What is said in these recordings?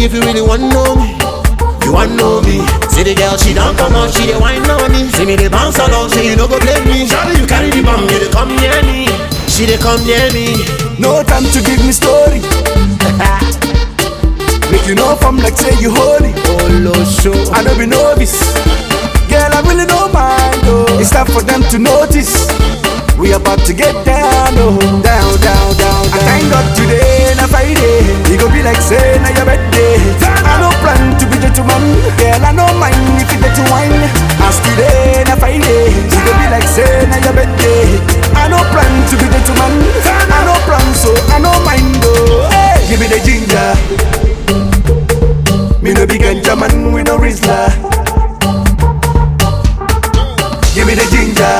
me if you really want know me. You want know me? See the girl, she don't come out, she the wine on me. See me the bounce along, say you no go blame me. Shawty, you carry the bomb, you dey come near me. She dey come near me. No time to give me story. Make you know from like say you holy. Oh, lo show. I don't be novice. Girl, I really don't mind. Oh. It's time for them to notice. We about to get down, oh. Down, down, down, down. I thank God today, na Friday. It go be like say na your birthday. I no plan to be gentleman. Girl, I no mind if you get to wine. As today, na Friday. It go be like say na your birthday. I no plan to be gentleman. I no plan, so I no mind, oh. Hey, give me the ginger. Me no big ganja man, we no Rizla. Give me the ginger.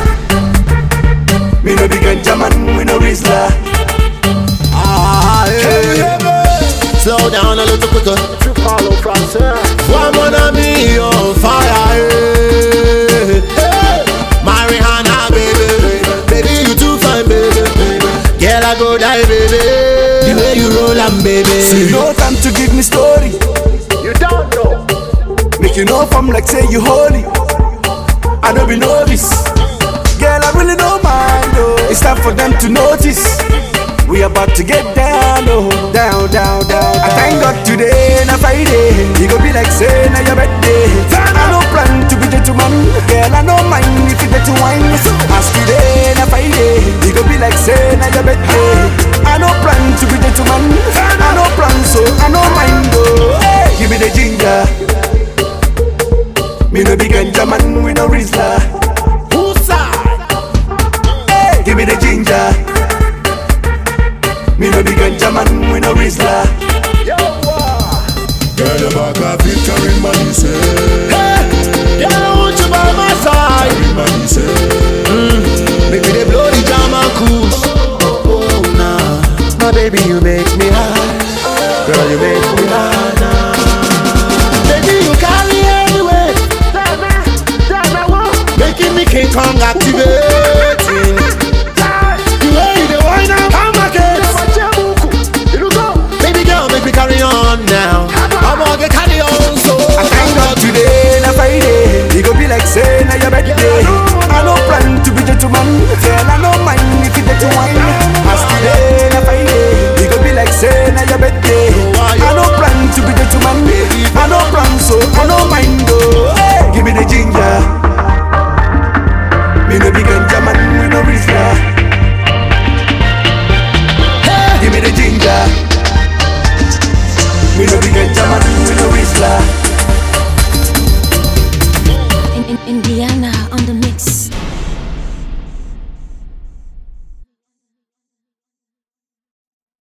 Me no big ganja man, we no Rizla. Ah, hey. Slow down a little quicker. Tu parles au français. One mon ami on fire. Hey. Hey. Marijuana, baby. Baby, you too fine, baby. Girl, I go die, baby. The way you roll, I'm baby. No time to give me story. You don't know. Make you know from like say you holy. I don't be novice. Girl, I really don't mind. Oh. It's time for them to notice. We about to get down, oh. Down, down, down. I thank God today, na Friday. It go be like say na your birthday. I no plan to be gentleman. Girl, I no mind if you get to wine. As today, na Friday. It go be like say na your birthday. I no plan to be gentleman. I no plan, so I no mind, oh. Hey, give me the ginger. Me no big ganja man, we no Rizla. Hey, give me the ginger. Me no big ganja man, we no Rizla. Girl, you back a fit carry money, say. Girl, I want you by my side. Carry money, say. Baby, they blow the jam and cruise. Oh, nah. My baby, you make me high. Girl, you make me high now. Baby, you carry anyway. Making me King Kong activating. The way you dey wine and come back it. Baby girl, make me carry on now. I'm gonna get carry on so. I thank God today, na Friday. It go be like say na your birthday. I no plan to be gentleman. Girl, I no mind if you get to wine. As today, na Friday. It go be like say na your birthday. I no plan to be gentleman. I no plan, so I no mind. Oh, hey, give me the ginger. Me no big ganja man, we no Rizla. Give me the ginger. Me no big ganja man, we no Rizla. In, in, Indiana.